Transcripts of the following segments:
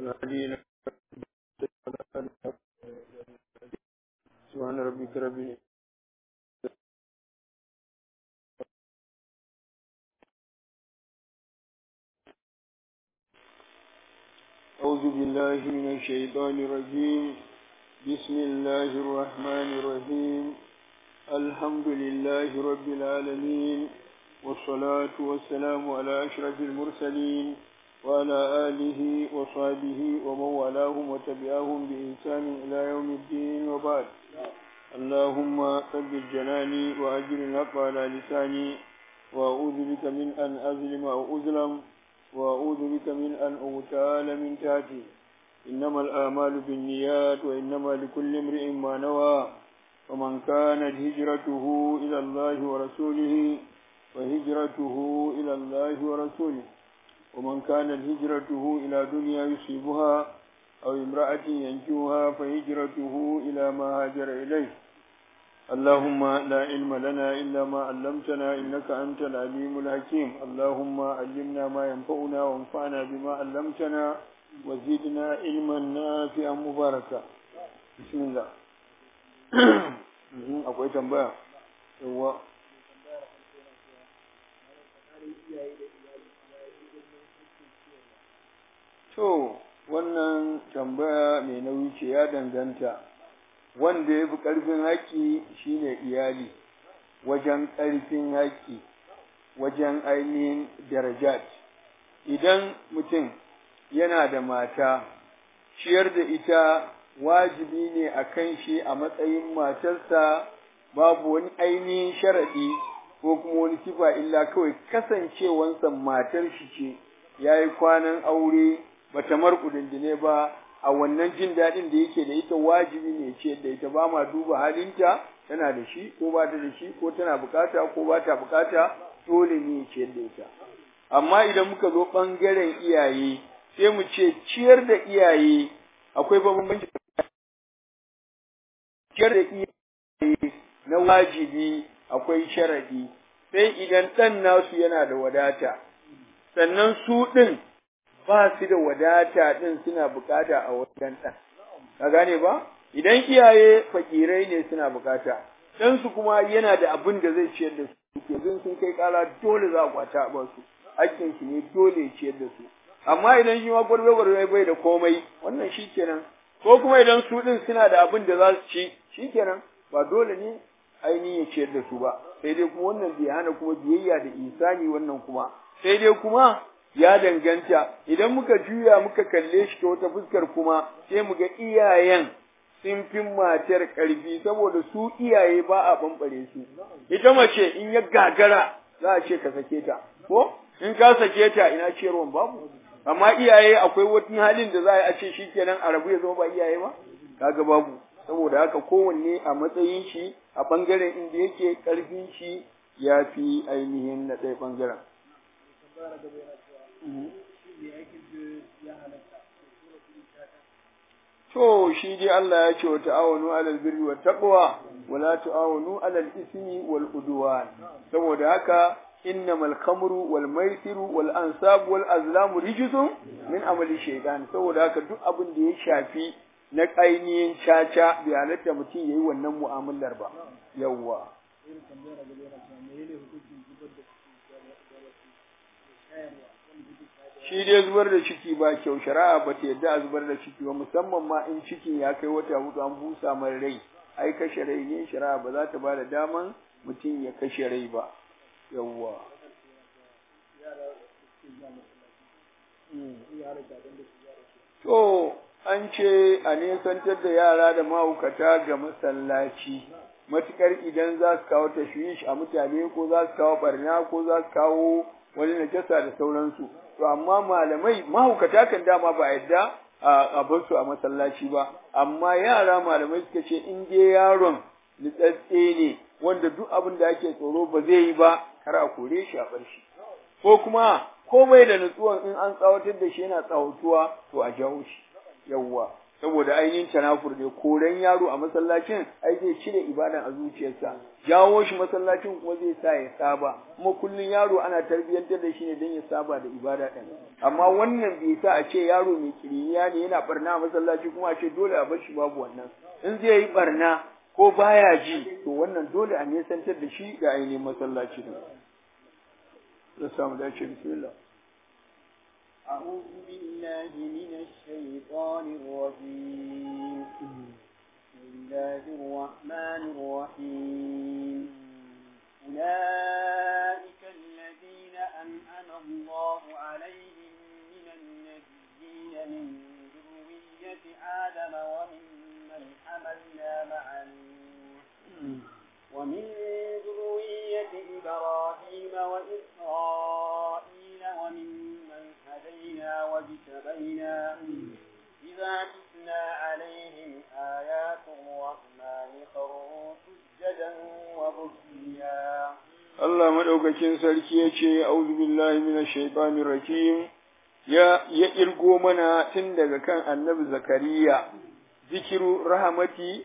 والهدي سبحان ربك رب العزة أعوذ بالله من الشيطان الرجيم بسم الله الرحمن الرحيم الحمد لله رب العالمين والصلاة والسلام على أشرف المرسلين وعلى آله وصحبه ومن والاهم وتبعهم بإحسان إلى يوم الدين وبعد اللهم ثبت جناني وأجر الحق على لساني وأعوذ بك من أن أظلم أو أظلم وأعوذ بك من أن أغتال من تحتي إنما الآمال بالنيات وإنما لكل امرئ ما نوى ومن كانت هجرته إلى الله ورسوله فهجرته إلى الله ورسوله ومن كانت هجرته إلى دنيا يصيبها أو امرأة ينجوها فهجرته إلى ما هاجر إليه اللهم لا علم لنا إلا ما علمتنا إنك أنت العليم الحكيم اللهم علمنا ما ينفعنا وانفعنا بما علمتنا وزدنا علما نافعا مباركا بسم الله akwai tambaya yawa to wannan tambaya mai nauyi ce ya danganta wanda ya fi ƙarfin haƙƙi shine iyali wajen ƙarfin haƙƙi wajen ainihin darajat idan mutum yana da mata ciyar da ita wajibi ne a kan shi a matsayin matarsa babu wani ainihin sharaɗi ko kuma wani sifa illa kawai kasancewansa matar shi ce ya yi kwanan aure bata markudindine ba a wannan jin daɗin da yake da ita wajibi ne ce da ita ba ma duba halinta tana da shi ko ba ta da shi ko tana bukata ko ba ta bukata dole ne ce da ita amma idan muka zo ɓangaren iyaye sai mu ce ciyar da iyaye akwai bambanci ciyar da iyaye na wajibi akwai sharadi sai idan ɗan nasu yana da wadata sannan su ɗin ba su da wadata ɗin suna bukata a wajen ɗan. Ka gane ba? Idan iyaye fakirai ne suna bukata, ɗansu kuma yana da abin da zai ciyar da su, ke zin sun kai ƙara dole za a kwata a ba su, hakkinsu ne dole ciyar da su. Amma idan shi ma gwarbe gwarbe bai da komai, wannan shi kenan. Ko kuma idan su ɗin suna da abin da za su ci, shi kenan, ba dole ne ainihin ya ciyar da su ba. Sai dai kuma wannan bai hana kuma biyayya da isani wannan kuma. Sai dai kuma ya danganta idan muka juya muka kalle shi ta wata fuskar kuma sai mu ga iyayen sun fi matar ƙarfi saboda su iyaye ba a bambare su ita mace in ya gagara za a ce ka sake ta ko in ka sake ta ina ciyarwan babu amma iyaye akwai wani halin da za a ce shikenan a rabu ya zama ba iyaye ba kaga babu saboda haka kowanne a matsayin shi a bangaren inda yake ƙarfin shi ya fi ainihin na ɗaya bangaren To shi dai Allah ya ce wa ta'awanu alal birri wa taqwa wa la ta'awanu alal ismi wal udwan saboda haka innamal khamru wal maisiru wal ansab wal azlamu rijsun min amali shaytan saboda haka duk abin da ya shafi na ainihin caca bai halatta mutum yayi wannan mu'amalar ba yawwa shi dai zubar da ciki ba kyau shari'a ba ta yadda a zubar da ciki ba musamman ma in cikin ya kai wata hudu an busa mai rai ai kashe rai ne shari'a ba za ta ba da daman mutum ya kashe rai ba yawwa to an ce a nesantar da yara da mahaukata ga masallaci matukar idan za su kawo tashwish a mutane ko za su kawo barna ko za su kawo wani najasa da sauransu to amma malamai mahaukata kan dama ba yadda a bar su a masallaci ba amma yara malamai suka ce in dai yaron nitsatse ne wanda duk abin da ake tsoro ba zai yi ba kar a kore shi a bar shi ko kuma komai da nutsuwan in an tsawatar da shi yana tsawatuwa to a jawo shi yawwa saboda ainihin tanafur ne koren yaro a masallacin ai zai cire ibadan a zuciyarsa jawo shi masallacin kuma zai sa ya saba kuma kullun yaro ana tarbiyyantar da shi ne don ya saba da ibada ɗin amma wannan bai sa a ce yaro mai kiriniya ne yana barna a masallaci kuma a ce dole a bar shi babu wannan in zai yi barna ko baya ji to wannan dole a nesantar da shi ga ainihin masallaci din da samu dace bismillah أعوذ بالله من الشيطان الرجيم بسم الله الرحمن الرحيم أولئك الذين أنعم الله عليهم من النبيين من ذرية آدم وممن حملنا مع نوح ومن ذرية إبراهيم وإسرائيل وممن هدينا واجتبينا إذا تتلى عليهم آيات الرحمن خروا سجدا وبكيا Allah madaukakin sarki ya ce auzu billahi minash shaitanir rajim ya ya irgo mana tun daga kan annabi zakariya zikiru rahmati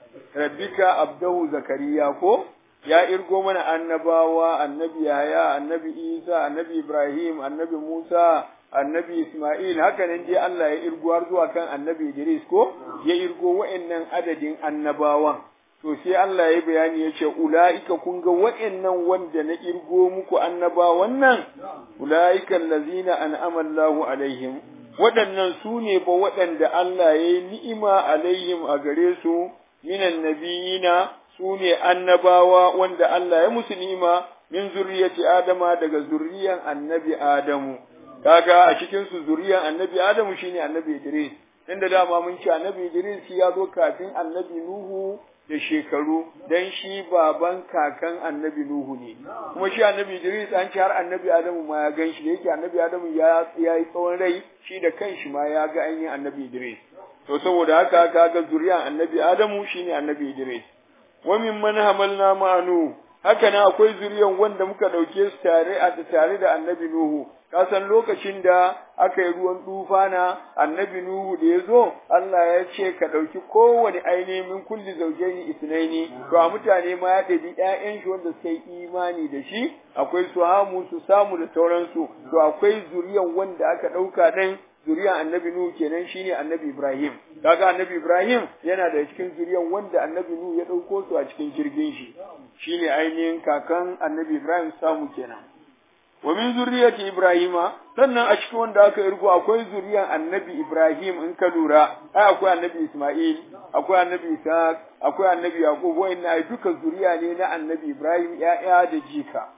rabbika abdahu zakariya ko ya irgo mana annabawa annabi yahaya annabi isa annabi ibrahim annabi musa annabi isma'il haka nan dai Allah ya irgo har zuwa kan annabi idris ko ya irgo wa'annan adadin annabawan to sai Allah ya bayani ya ce ula'ika kun ga wa'annan wanda na irgo muku annabawan nan ula'ika allazina an'ama Allahu alaihim waɗannan su ne ba waɗanda Allah ya yi ni'ima alaihim a gare su minan nabiyina su ne annabawa wanda Allah ya musu ni'ima min zurriyati Adama daga zurriyan annabi Adamu kaga a cikin su zurriyan annabi Adamu shine annabi Idris inda dama mun ce annabi Idris ya zo kafin annabi Nuhu da shekaru dan shi baban kakan annabi Nuhu ne kuma shi annabi Idris an ce har annabi Adamu ma ya gan shi da yake annabi Adamu ya yi tsawon rai shi da kanshi ma ya ga ainihin annabi Idris to saboda haka kaga zuriyan annabi Adamu shine annabi Idris wa mimman hamalna ma'anu haka nan akwai zuriyan wanda muka dauke su tare a tare da annabi Nuhu ka san lokacin da aka yi ruwan tufana annabi Nuhu da ya zo Allah ya ce ka ɗauki kowane ainihin min kulli zaujaini isnaini to a mutane ma ya ɗabi ƴaƴan shi wanda suka yi imani da shi akwai su hamu su samu da sauransu to akwai zuriyan wanda aka ɗauka ɗin zuriyan annabi Nuhu kenan shine annabi Ibrahim kaga annabi Ibrahim yana da cikin zuriyan wanda annabi Nuhu ya ɗauko su a cikin jirgin shi shine ainihin kakan annabi Ibrahim samu kenan wa min zurriyati ibrahima sannan a cikin wanda aka irgo akwai zuriyan annabi ibrahim in ka lura ai akwai annabi isma'il akwai annabi ishaq akwai annabi yaqub wa'annan ai duka zuriya ne na annabi ibrahim ya'ya da jika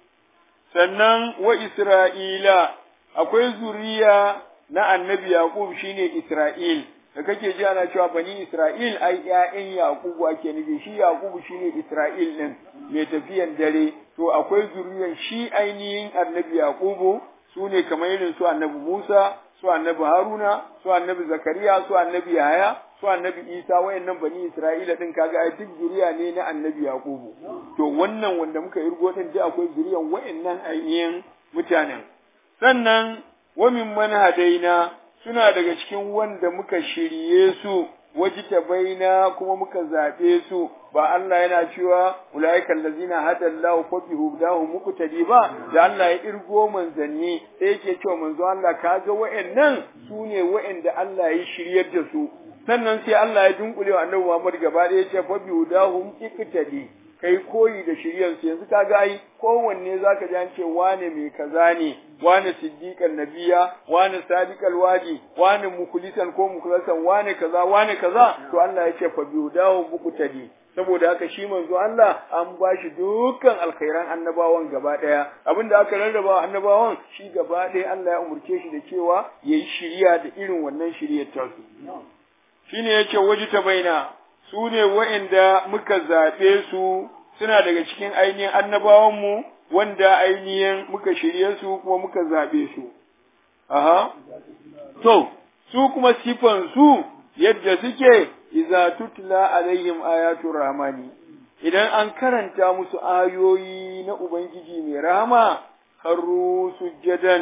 sannan wa isra'ila akwai zuriya na annabi yaqub shine isra'il da kake ji ana cewa bani Isra'il ai ƴaƴan Yakubu ake nufi shi Yakubu shine Isra'il din mai tafiyan dare to akwai zuriyar shi ainihin annabi Yakubu su ne kamar irin su annabi Musa su annabi Haruna su annabi Zakariya su annabi Yahaya su annabi Isa wayannan bani Isra'ila din kaga ai duk zuriya ne na annabi Yakubu to wannan wanda muka irgo din ji akwai zuriyan wayannan ainihin mutanen sannan wa mimman hadaina suna daga cikin wanda muka shirye su wajita baina kuma muka zaɓe su ba Allah yana cewa ulaika allazina hadallahu fa bi hudahu muqtadi ba da Allah ya irgo manzanni sai yake cewa manzo Allah kaga wa'annan su ne wa'anda Allah ya shiryar da su sannan sai Allah ya dunkule wa Annabi Muhammad gaba ɗaya ya ce fa bi hudahu iqtadi kai koyi da shiryansu yanzu ka ga ai kowanne zaka ji an ce wane mai kaza ne wane siddiqan nabiya wane sadiqal wadi wane mukhlisan ko mukhlasan wane kaza wane kaza to Allah ya ce fa biudahu muqtadi saboda haka shi manzo Allah an bashi dukkan alkhairan annabawan gaba daya abinda aka rarraba annabawan shi gaba daya Allah ya umurce shi da cewa yayi shiriya da irin wannan shiriyar tasu shine yace wajita baina su ne wa'inda muka zaɓe su suna daga cikin ainihin annabawanmu wanda ainihin muka shirye su kuma muka zaɓe su. Aha, to, su kuma sifan su yadda suke, iza tutla alaihim ayatul rahmani, idan an karanta musu ayoyi na Ubangiji mai rahama, harru sujjadan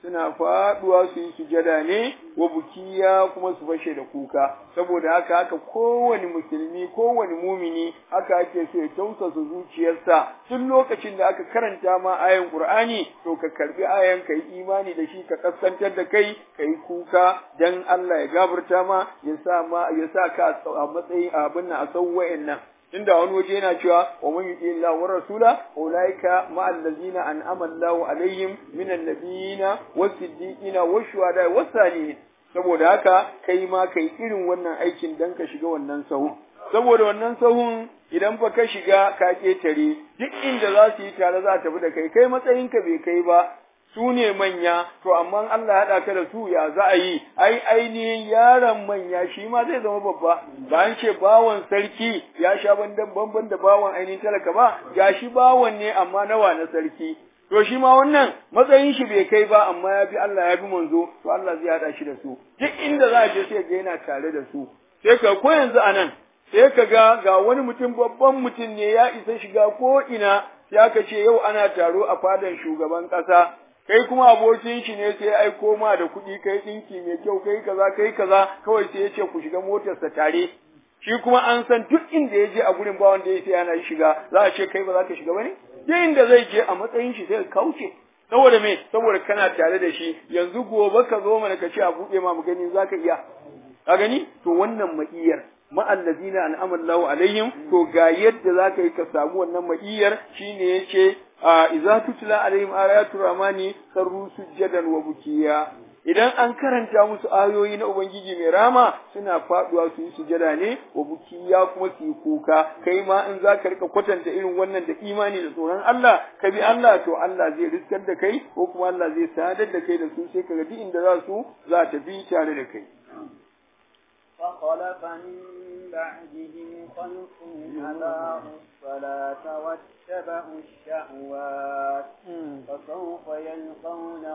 suna faduwa su yi sujada ne wa bukiya kuma su fashe da kuka saboda haka haka kowane musulmi kowane mumini haka ake so ya tausasa zuciyarsa tun lokacin da aka karanta ma ayan Qur'ani to ka karbi ayan ka yi imani da shi ka kaskantar da kai ka yi kuka dan Allah ya gafarta ma ya sa ma ya sa ka a matsayin abin nan a sau wa'annan inda wani waje yana cewa wa man yuti Allah wa rasula ulaika ma allazina an'ama Allahu alaihim minan nabiyina was-siddiqina wash-shuhada was-salihin saboda haka kai ma kai irin wannan aikin dan ka shiga wannan sahu saboda wannan sahun idan fa ka shiga ka ketare duk inda za su yi tare za tafi da kai kai matsayinka bai kai ba su ne manya to amma Allah haɗa ka da su ya za a yi ai ainihin yaron manya shi ma zai zama babba ba an ce bawan sarki ya sha bandan banban da bawan ainihin talaka ba ga shi bawan ne amma nawa na sarki to shi ma wannan matsayin shi bai kai ba amma ya bi Allah ya bi manzo to Allah zai haɗa shi da su duk inda za a je sai ga yana tare da su sai ka ko yanzu anan sai ka ga ga wani mutum babban mutum ne ya isa shiga ko ina sai aka ce yau ana taro a fadan shugaban ƙasa kai kuma abokin shi ne sai aiko ma da kuɗi kai ɗinki mai kyau kai kaza kai kaza kawai sai ya ce ku shiga motarsa tare shi kuma an san duk inda ya je a gurin ba wanda ya sai yana shiga za a ce kai ba za ka shiga bane duk inda zai je a matsayin shi sai ka kauce saboda me saboda kana tare da shi yanzu gobe ka zo mana ka ce a buɗe ma mu gani za ka iya ka gani to wannan ma'iyar ma'allazina an'ama Allahu alaihim to ga yadda za ka yi ka samu wannan ma'iyar shine yace idza tutla alaihim ayatu rahmani sarru sujjadan wa bukiya idan an karanta musu ayoyi na ubangiji mai rama suna faduwa su yi sujada ne wa bukiya kuma su yi kuka kai ma in za ka rika kwatanta irin wannan da imani da tsoron Allah ka bi Allah to Allah zai riskar da kai ko kuma Allah zai sadar da kai da su sai ka ga duk inda za su za ta bi tare da kai فخلف من بعدهم خلف أضاعوا الصلاة واتبعوا الشهوات فسوف يلقون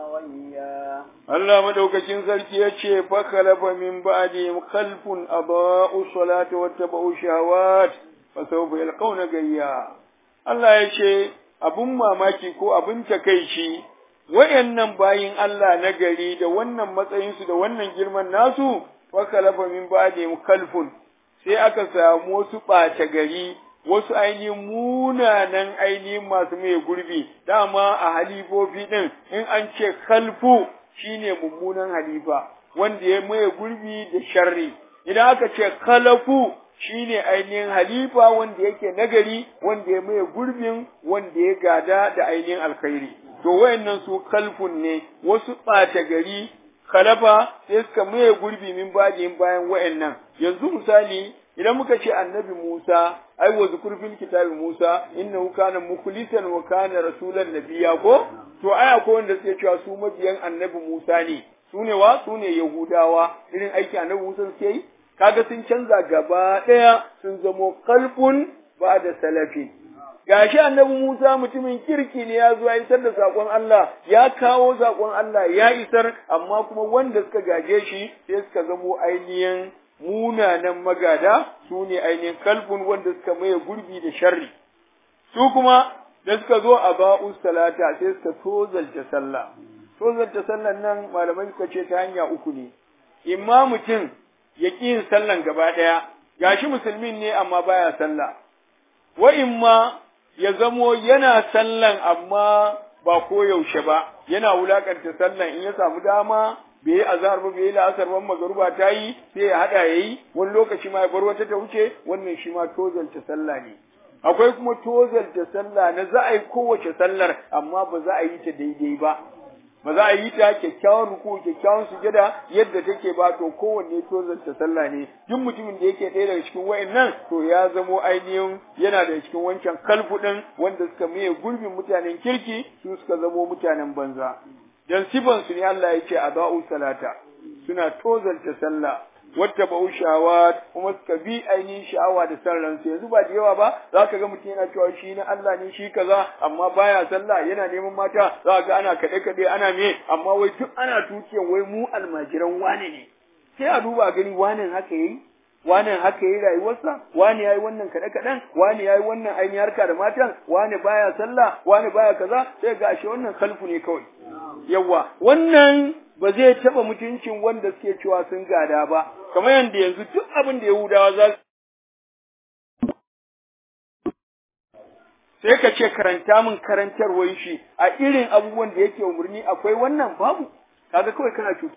غيا Allah madaukakin sarki ya ce fakhalafa min ba'dihim khalfun adaa'u salata wattaba'u shahawat fasawfa yalqawna gayya Allah ya ce abun mamaki ko abun takeici wayannan bayin Allah na gari da wannan matsayinsu da wannan girman nasu fakalafa min ba'dihim kalfun sai aka samu wasu ɓata gari wasu ainihin munanan ainihin masu mai gurbi dama a halifofi ɗin in an ce kalfu shine mummunan halifa wanda ya maye gurbi da sharri idan aka ce kalafu shine ainihin halifa wanda yake nagari wanda ya maye gurbin wanda ya gada da ainihin alkhairi to wayannan su kalfun ne wasu ɓata gari khalafa sai suka maye gurbi min bajin bayan wayannan yanzu misali idan muka ce annabi Musa ai wa zukur fil kitabi Musa innahu kana mukhlisan wa kana rasulan nabiyya ko to ai akwai wanda suke cewa su mabiyan annabi Musa ne su ne wa su ne Yahudawa irin aiki annabi Musa suke yi kaga sun canza gaba daya sun zamo kalfun ba da salafi gashi annabi Musa mutumin kirki ne ya zo ya isar da sakon Allah ya kawo sakon Allah ya isar amma kuma wanda suka gaje shi sai suka zamo ainihin munanan magada su ne ainihin kalbun wanda suka maye gurbi da sharri su kuma da suka zo a ba'u salata sai suka tozalta sallah tozalta sallan nan malamai suka ce ta hanya uku ne imma mutum ya ƙi yin sallan gaba ɗaya gashi musulmin ne amma baya sallah wa imma ya zamo yana sallan amma ba koyaushe ba yana wulakanta sallan in ya samu dama bai yi azhar ba bai yi la'asar ba magaruba ta yi sai ya hada yayi wani lokaci ma ya bar wata ta wuce wannan shi ma tozalta sallah ne akwai kuma tozalta sallah na za a yi kowace sallar amma ba za a yi ta daidai ba ba za a yi ta kyakkyawan ruku kyakkyawan sujada yadda take ba to kowanne tozarta sallah ne duk mutumin da yake ɗaya daga cikin wa'annan to ya zamo ainihin yana da cikin wancan kalfu ɗin wanda suka maye gurbin mutanen kirki su suka zamo mutanen banza dan sifan su ne Allah ya ce adau salata suna tozarta sallah wata ba'u shawat kuma suka bi ainihin sha'awa da san ransu yanzu ba da yawa ba za ka ga mutum yana cewa shi na Allah ne shi kaza amma baya sallah yana neman mata za ka ga ana kaɗe kaɗe ana me amma wai duk ana tukiyan wai mu almajiran wane ne sai a duba gani wane haka yayi wani haka yi rayuwarsa wani yayi wannan kaɗe kaɗen wani yayi wannan ainihin harka da matan wani baya sallah wani baya kaza sai ga ashe wannan kalfu ne kawai yawa wannan ba zai taɓa mutuncin wanda suke cewa sun gada ba kamar yadda yanzu duk abin da yahudawa za sai ka ce karanta min karantarwar shi a irin abubuwan da yake umarni akwai wannan babu kaga kawai kana cuta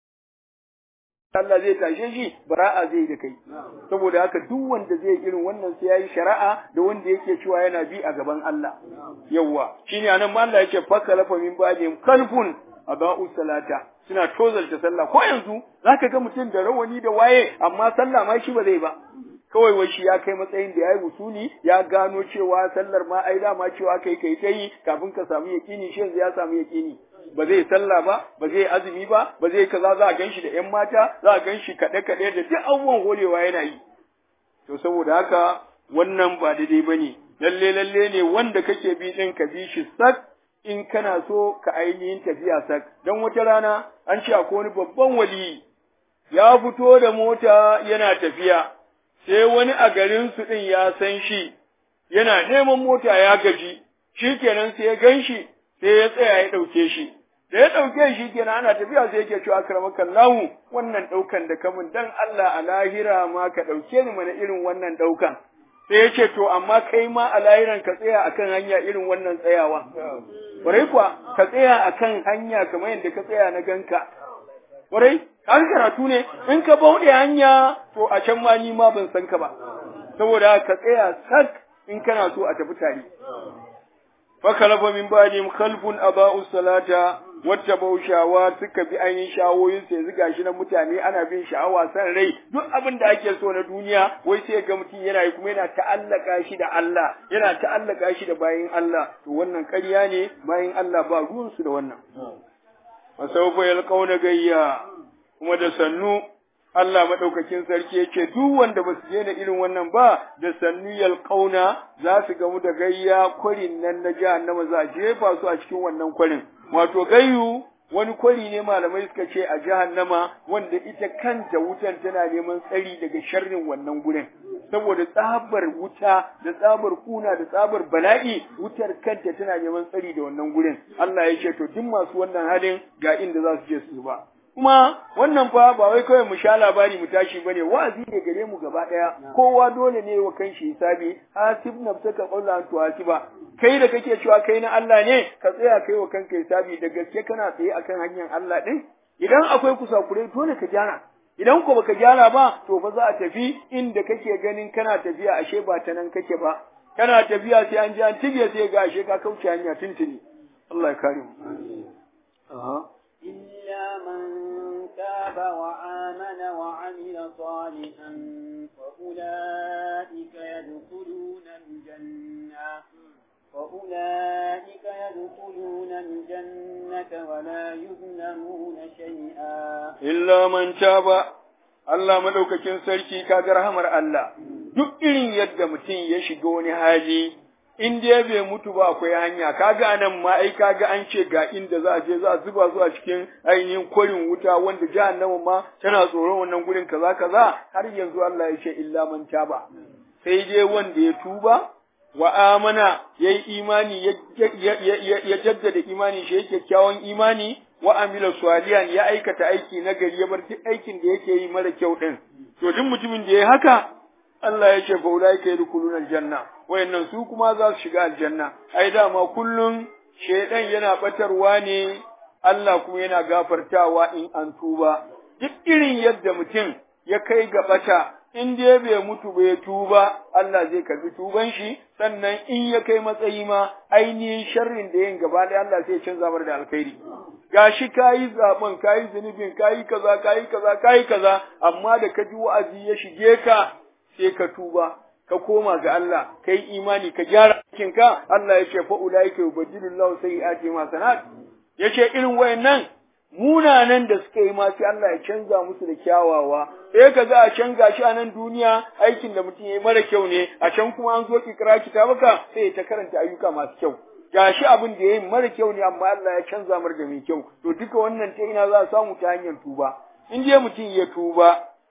Allah zai tashe shi bara'a zai da kai saboda haka duk wanda zai irin wannan sai yayi shari'a da wanda yake cewa yana bi a gaban Allah yawa shine anan ma Allah yake faka lafa min ba'dihim kalfun aba'u salata suna tozalta sallah ko yanzu zaka ga mutum da rawani da waye amma sallah ma shi ba zai ba kawai wai shi ya kai matsayin da ya yi wusuli ya gano cewa sallar ma ai dama cewa kai kai ta yi kafin ka samu yaƙini shi yanzu ya samu yaƙini ba zai sallah ba ba zai azumi ba ba zai kaza za a gan shi da ƴan mata za a gan shi kaɗe kaɗe da duk abubuwan holewa yana yi to saboda haka wannan ba daidai ba ne lalle lalle ne wanda kake bi ɗin ka bi shi sak in kana so ka ainihin tafiya sak don wata rana an ce akwai wani babban wali ya fito da mota yana tafiya sai wani a garinsu ɗin ya san shi, yana neman mota ya gaji, shi kenan sai ya gan shi, sai ya tsaya ya ɗauke shi. Da ya ɗauke shi kenan ana tafiya sai yake cewa karamakan lahu wannan ɗaukan da kamun dan Allah a lahira ma ka ɗauke ni mana irin wannan ɗaukan. Sai ya ce to amma kai ma a lahiran ka tsaya akan hanya irin wannan tsayawa. Kwarai kuwa ka tsaya akan hanya kamar yadda ka tsaya na ganka. Kwarai, har karatu ne, in ka bauɗe hanya, to a can ma ni ma ban san ka ba, saboda ka tsaya sak in kana so a tafi tare. Fakalafa min ba'dim khalfun aba'u salata wata baushawa suka bi ainihin shawoyin sai zuga shi na mutane ana bin sha'awa san rai duk abin da ake so na duniya wai sai ga mutum yana yi kuma yana ta'allaka shi da Allah yana ta'allaka shi da bayin Allah to wannan ƙarya ne bayin Allah ba ruwansu da wannan fasaufa yalqauna gayya kuma da sannu Allah madaukakin sarki yake duk wanda ba su daina irin wannan ba da sannu yalqauna za su gamu da gayya kwarin nan na jahannama za a jefa su a cikin wannan kwarin wato gayyu wani kwari ne malamai suka ce a jahannama wanda ita kanta wutan tana neman tsari daga sharrin wannan gurin saboda tsabar wuta da tsabar kuna da tsabar bala'i wutar kanta tana neman tsari da wannan gurin Allah ya ce to duk masu wannan halin ga inda za su je su ba kuma wannan fa ba wai kawai mu sha labari mu tashi bane wa'azi ne gare mu gaba daya kowa dole ne wa kanshi hisabi hasib nafsaka qawla tu hasiba kai da kake cewa kai na Allah ne ka tsaya kai wa kanka hisabi da gaske kana tsaye akan hanyar Allah din idan akwai kusakurai dole ka gyara idan ko baka gyara ba to fa za a tafi inda kake ganin kana tafiya ashe ba ta nan kake ba kana tafiya sai an ji an tige sai ga ashe ka kauce hanya tuntuni Allah ya kare mu إلا من تاب وآمن وعمل صالحا فأولئك يدخلون الجنة فأولئك يدخلون الجنة ولا يظلمون شيئا إلا من تاب Allah madaukakin sarki kaga rahamar Allah duk irin yadda mutum ya shiga wani hali in dai bai mutu ba akwai hanya kaga anan ma ai kaga an ce ga inda za a je za a zuba su a cikin ainihin kwarin wuta wanda jahannama ma tana tsoron wannan gurin kaza kaza har yanzu Allah ya ce illa man taba sai dai wanda ya tuba wa amana yayi imani ya jaddada imani shi yake kyawun imani wa amila salihan ya aikata aiki na gari ya bar duk aikin da yake yi mara kyau din to duk mutumin da ya haka Allah ya ce fa ulaika yadkhuluna aljanna wayannan su kuma za su shiga aljanna ai dama kullun shedan yana batarwa ne Allah kuma yana gafartawa in an tuba duk irin yadda mutum ya kai ga bata in dai bai mutu bai tuba Allah zai karbi tuban shi sannan in ya kai matsayi ma ainihin sharrin da yin gaba da Allah sai ya canza mar da alkhairi gashi kayi zaben kayi zunubin kayi kaza kayi kaza kayi kaza amma da ka ji wa'azi ya shige ka sai ka tuba ka koma ga Allah kai imani ka gyara ka Allah ya ce fa ulaika yubadilullahu sayyi'ati ma sanat yace irin wayannan munanan da suka yi ma sai Allah ya canza musu da kyawawa sai ka ga a can gashi a nan duniya aikin da mutum ya yi mara kyau ne a can kuma an zo kikira kitabaka sai ya ta karanta ayyuka masu kyau gashi abin da ya yi mara kyau ne amma Allah ya canza mar da mai kyau to duka wannan ta ina za a samu ta hanyar tuba in je mutum ya tuba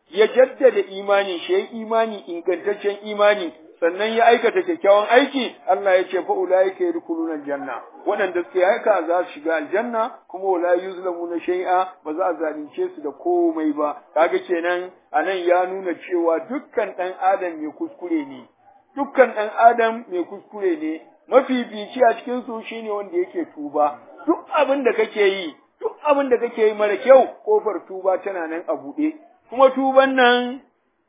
ya jaddada imani shi ya imani ingantaccen imani sannan ya aikata kyakkyawan aiki Allah ya ce fa ulaika yadkhuluna aljanna waɗanda suke haka za su shiga aljanna kuma wala yuzlamuna shay'a ba za a zalunce su da komai ba kaga kenan anan ya nuna cewa dukkan ɗan adam mai kuskure ne dukkan ɗan adam mai kuskure ne mafifici a cikin su shine wanda yake tuba duk abin da kake yi duk abin da kake yi mara kyau kofar tuba tana nan a buɗe kuma tuban nan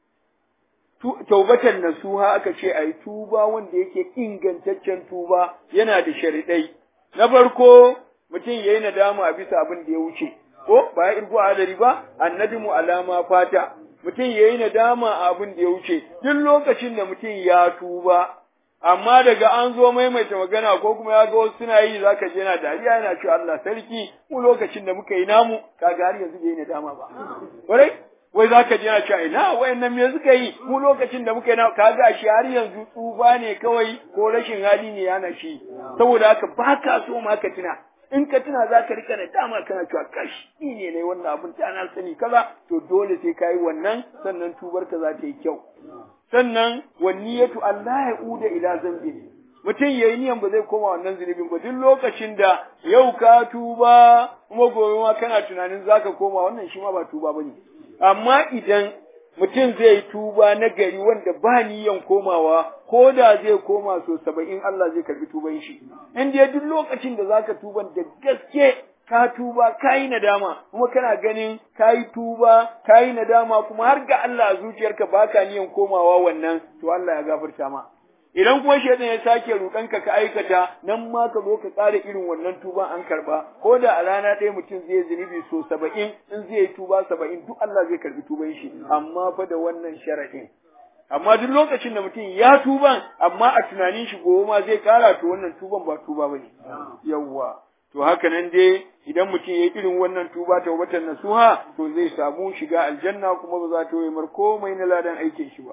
taubatan nasuha aka ce ai tuba wanda yake ingantaccen tuba yana da sharidai na farko mutum yayi nadama a bisa abin da ya wuce ko ba ya irgo adari ba annadimu alama fata mutum yayi nadama a abin da ya wuce duk lokacin da mutum ya tuba amma daga an zo maimaita magana ko kuma ya ga wasu suna yi zaka je yana dariya yana cewa Allah sarki mu lokacin da muka yi namu kaga har yanzu bai nadama ba ƙwarai wai za ka je na cewa ina wayannan me suka yi mu lokacin da muka yi na kaga shi har yanzu tsufa ne kawai ko rashin hali ne yana shi saboda haka ba ka so ma ka tuna in ka tuna za ka rika dama kana cewa kash ni ne ne wannan abun ta na sani kaza to dole sai ka yi wannan sannan tubar ka za ta yi kyau sannan wanniyatu Allah ya uda ila zambi mutum yayi niyan ba zai koma wannan zunubin ba duk lokacin da yau ka tuba kuma gobe ma kana tunanin zaka koma wannan shi ma ba tuba bane amma idan mutum zai yi tuba na gari wanda ba niyan komawa ko da zai koma so saba'in Allah zai karbi tuban shi in dai duk lokacin da zaka tuban da gaske ka tuba ka yi nadama kuma kana ganin ka yi tuba ka yi nadama kuma har ga Allah a zuciyarka baka niyan komawa wannan to Allah ya gafarta ma idan kuma shaitan ya sake ruɗanka ka aikata nan ma ka zo ka tsara irin wannan tuba an karba ko da a rana ɗaya mutum zai zunubi so saba'in in zai yi tuba saba'in duk Allah zai karbi tuban shi amma fa da wannan sharaɗin amma duk lokacin da mutum ya tuban amma a tunanin shi gobe ma zai kara to wannan tuban ba tuba bane yawwa to haka nan dai idan mutum ya yi irin wannan tuba ta watan nasuha to zai samu shiga aljanna kuma ba za ta yi mar komai na ladan aikin shi ba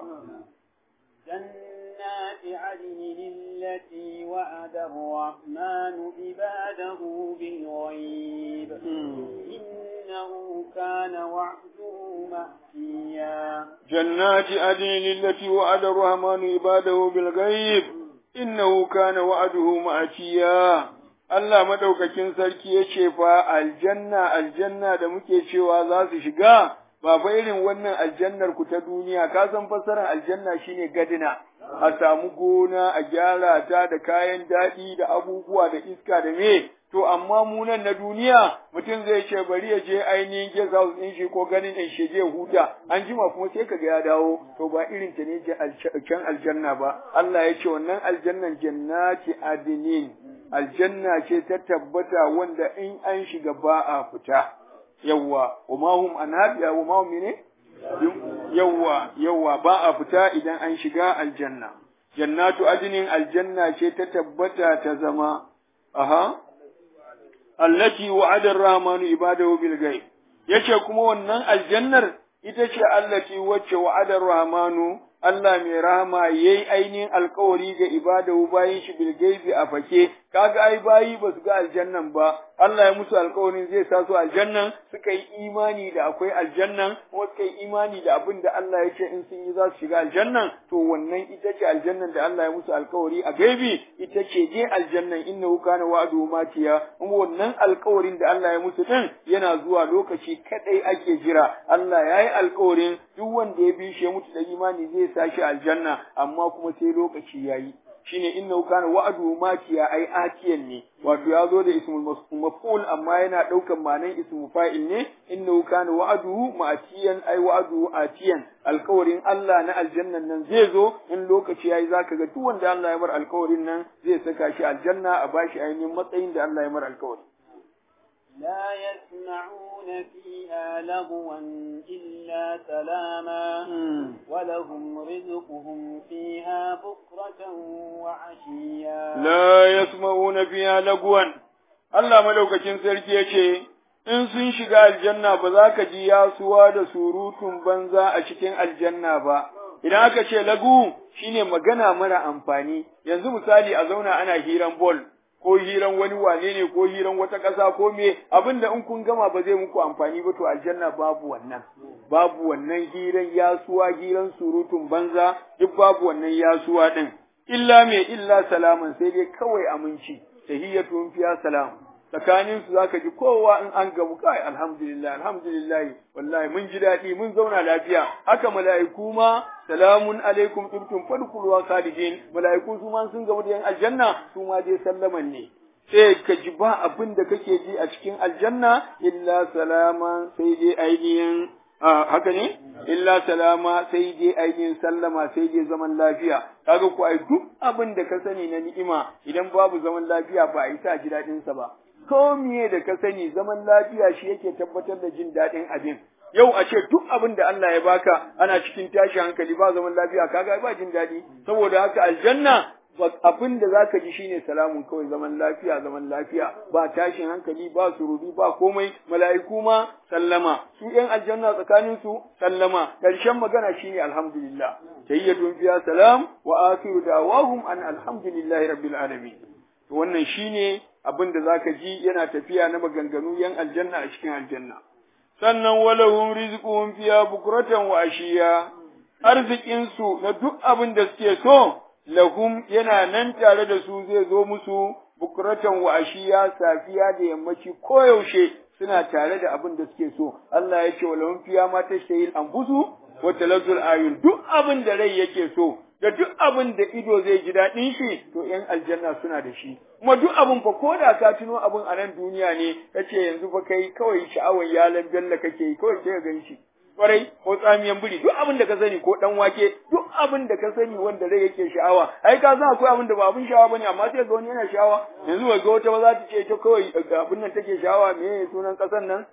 جنات عدن التي وعد الرحمن عباده بالغيب إنه كان وعده مأتيا جنات عدن التي وعد الرحمن عباده بالغيب إنه كان وعده مأتيا Allah madaukakin sarki ya ce fa aljanna aljanna da muke cewa za su shiga ba fa irin wannan aljannar ku ta duniya ka san fassarar aljanna shine gadina a samu gona a gyara ta da kayan daɗi da abubuwa da iska da me to amma mu nan na duniya mutum zai ce bari ya je ainihin guest house ɗin shi ko ganin ɗin shi je huta an jima kuma sai kaga ya dawo to ba irin ta ne can aljanna ba Allah ya ce wannan aljannan jannati adinin aljanna ce ta tabbata wanda in an shiga ba a fita yawwa wama hum anhabiya wama hum ne yawwa yawwa ba a fita idan an shiga aljanna jannatu adinin aljanna ce ta tabbata ta zama aha allati wa'ada ar-rahmanu ibadahu bil ghaib yace kuma wannan aljannar ita ce allati wacce wa'ada ar-rahmanu Allah mai rahama yayi ainihin alkawari ga ibadahu bayin shi bil gaibi a fake kaga ai bayi ba su ga aljannan ba Allah ya musu alkawarin zai sa su aljannan suka yi imani da akwai aljannan kuma suka yi imani da abin da Allah ya ce in sun yi za su shiga aljannan to wannan ita ce aljannan da Allah ya musu alkawari a gaibi ita ce je aljannan innahu kana wa'du matiya kuma wannan alkawarin da Allah ya musu din yana zuwa lokaci kadai ake jira Allah ya yi alkawarin duk wanda ya bi shi ya mutu da imani zai sa shi aljanna amma kuma sai lokaci yayi shine innahu kana wa'du matiya ai atiyan ne wato ya zo da ismul maf'ul amma yana daukan ma'anan ismul fa'il ne innahu kana wa'du ma'atiyan ai wa'du atiyan alkawarin Allah na aljannan nan zai zo in lokaci yayi zaka ga duk wanda Allah ya mar alkawarin nan zai saka shi aljanna a bashi ainihin matsayin da Allah ya mar alkawari لا يسمعون فيها لغوا إلا سلاما ولهم رزقهم فيها بكرة وعشيا لا يسمعون فيها لغوا Allah madaukakin sarki ya ce, In sun shiga aljanna ba za ka ji yasuwa da surutun banza a cikin aljanna ba, idan aka ce lagu shine magana mara amfani, yanzu misali a zauna ana hiran bol, ko hiran wani wane ne ko hiran wata ƙasa ko me abin da in kun gama ba zai muku amfani ba to aljanna babu wannan babu wannan hiran yasuwa hiran surutun banza duk babu wannan yasuwa din illa mai illa salaman sai dai kawai aminci tahiyyatun fiya salam tsakanin su zaka ji kowa in an gabu kai alhamdulillah alhamdulillah wallahi mun ji daɗi mun zauna lafiya haka mala'iku ma salamun alaikum tubtum fadkhulu wa khalidin mala'iku su ma sun gabu da yan aljanna su ma dai sallaman ne sai ka ji ba abin da kake ji a cikin aljanna illa salama sai dai ainihin haka ne illa salama sai dai ainihin sallama sai dai zaman lafiya kaga ku ai duk abin da ka sani na ni'ima idan babu zaman lafiya ba a yi sa ji daɗin sa ba ko miye da ka sani zaman lafiya shi yake tabbatar da jin daɗin abin yau a ce duk abin da Allah ya baka ana cikin tashi hankali ba zaman lafiya kaga ba jin daɗi saboda haka aljanna abin da za ka ji shine salamun kawai zaman lafiya zaman lafiya ba tashin hankali ba surubi ba komai mala'iku ma sallama su yan aljanna tsakanin su sallama karshen magana shine alhamdulillah tayyatun fiya salam wa akhiru da'wahum an alhamdulillahi rabbil alamin to wannan shine abin da zaka ji yana tafiya na maganganu yan aljanna a cikin aljanna sannan walahum rizquhum fiya bukratan wa ashiya arzikin su na duk abin da suke so lahum yana nan tare da su zai zo musu bukuratan wa ashiya safiya da yammaci koyaushe suna tare da abin da suke so Allah ya ce walahum fiya ma tashtahil anfusu wa talazzul ayun duk abin da rai yake so da duk abin da ido zai ji daɗin shi to ‘yan aljanna suna da shi kuma duk abin fa ko da ka tuno abin a nan duniya ne kace yanzu fa kai kawai sha'awar yalan bella kake yi kawai sai ka gan shi kwarai ko tsamiyan biri duk abin da ka sani ko dan wake duk abin da ka sani wanda rai yake sha'awa ai ka san akwai abin da ba abin sha'awa bane amma sai ga wani yana sha'awa yanzu ga wata ba za ta ce ta kawai abin nan take sha'awa me sunan kasan nan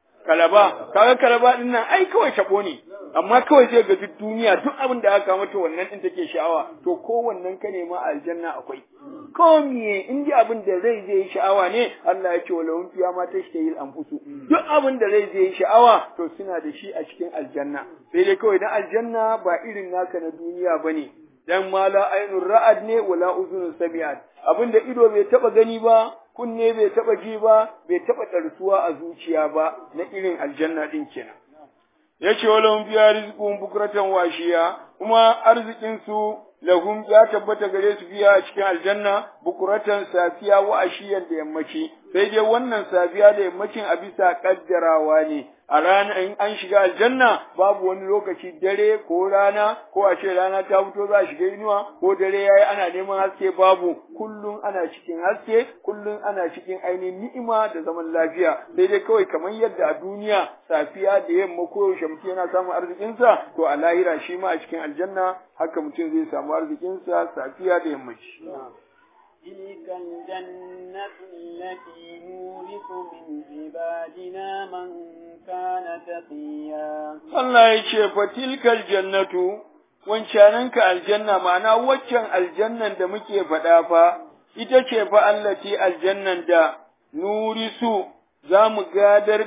kalaba kaga kalaba din nan ai kawai tabo ne amma kawai sai ga duk duniya duk abin da aka mata wannan din take sha'awa to ko wannan ka nema a aljanna akwai ko miye in ji abin da zai zai sha'awa ne Allah ya ce wa lahum fiya ma tashtahil anfusu duk abin da zai zai sha'awa to suna da shi a cikin aljanna sai dai kawai dan aljanna ba irin naka na duniya bane dan mala ainur ra'ad ne wala uzunun sami'at abin da ido bai taba gani ba kunne bai taba ji ba bai taba tsarsuwa a zuciya ba na irin aljanna din kenan yace walahum fiya rizqun bukratan washiya kuma arzikin su lahum ya tabbata gare su biya a cikin aljanna bukuratan safiya wa ashiyan da yammaci sai dai wannan safiya da yammacin a bisa kaddarawa ne a rana in an shiga aljanna babu wani lokaci dare ko rana ko a ce rana ta fito za a shiga inuwa ko dare yayi ana neman haske babu kullum ana cikin haske kullum ana cikin ainihin ni'ima da zaman lafiya sai dai kawai kamar yadda a duniya safiya da yamma ko yaushe mutum yana samun arzikinsa to a lahira shi ma a cikin aljanna haka mutum zai samu arzikinsa safiya da yammaci. تلك الجنة التي نورث من عبادنا من كان تقيا Allah ya ce fa tilkal jannatu wancananka aljanna ma'ana waccan aljannan da muke faɗa fa ita ce fa allati aljannan da nurisu za mu gadar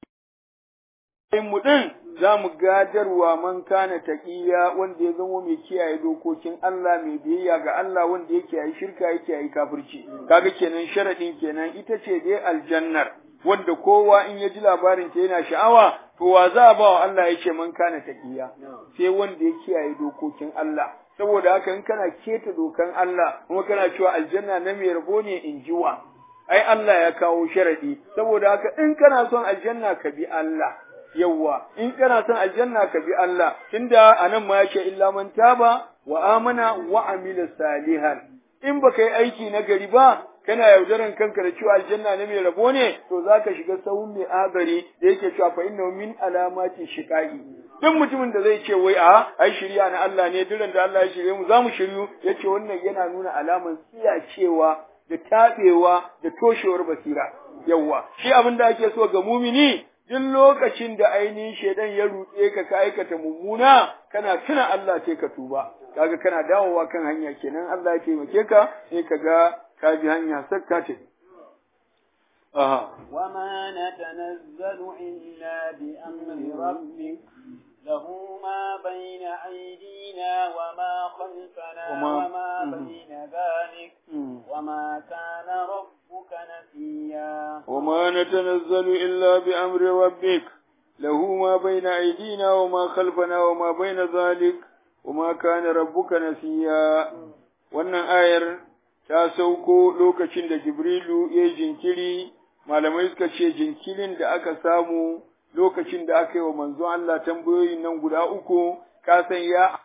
mu din za mu gadarwa man kana taqiya wanda ya zama mai kiyaye dokokin Allah mai biyayya ga Allah wanda yake yi shirka yake yi kafirci kaga kenan sharadin kenan ita ce dai aljannar wanda kowa in ya ji labarin ta yana sha'awa to wa za a ba wa Allah yake man kana taqiya sai wanda ya kiyaye dokokin Allah saboda haka in kana keta dokan Allah kuma kana cewa aljanna na mai rabo ne in jiwa ai Allah ya kawo sharadi saboda haka in kana son aljanna ka bi Allah yawwa in kana son aljanna ka bi Allah tunda anan ma yake illa man taba wa amana wa amila salihan in baka yi aiki na gari ba kana yaudaran kanka da cewa aljanna ne mai rabo ne to zaka shiga sahun mai agari da yake cewa fa innahu min alamati shiqaqi duk mutumin da zai ce wai a ai shirya na Allah ne duran da Allah ya shirye mu zamu shiryu yace wannan yana nuna alaman cewa da tabewa da toshewar basira yawwa shi abin da ake so ga mumini duk lokacin da ainihin shaidan ya rutse ka ka aikata mummuna kana tuna Allah sai ka tuba kaga kana dawowa kan hanya kenan Allah ya taimake ka sai ka ga ka bi hanya sakka ce aha وما نتنزل إلا بأمر ربك له ما بين أيدينا وما خلفنا وما- وما مم. بين ذلك مم. وما كان ربك نسيا وما نتنزل إلا بأمر ربك له ما بين أيدينا وما خلفنا وما بين ذلك وما كان ربك نسيا wannan ayar ta sauko lokacin da Jibrilu ya yi jinkiri malamai suka ce jinkirin da aka samu lokacin da aka yi wa manzon Allah tambayoyin nan guda uku ka san ya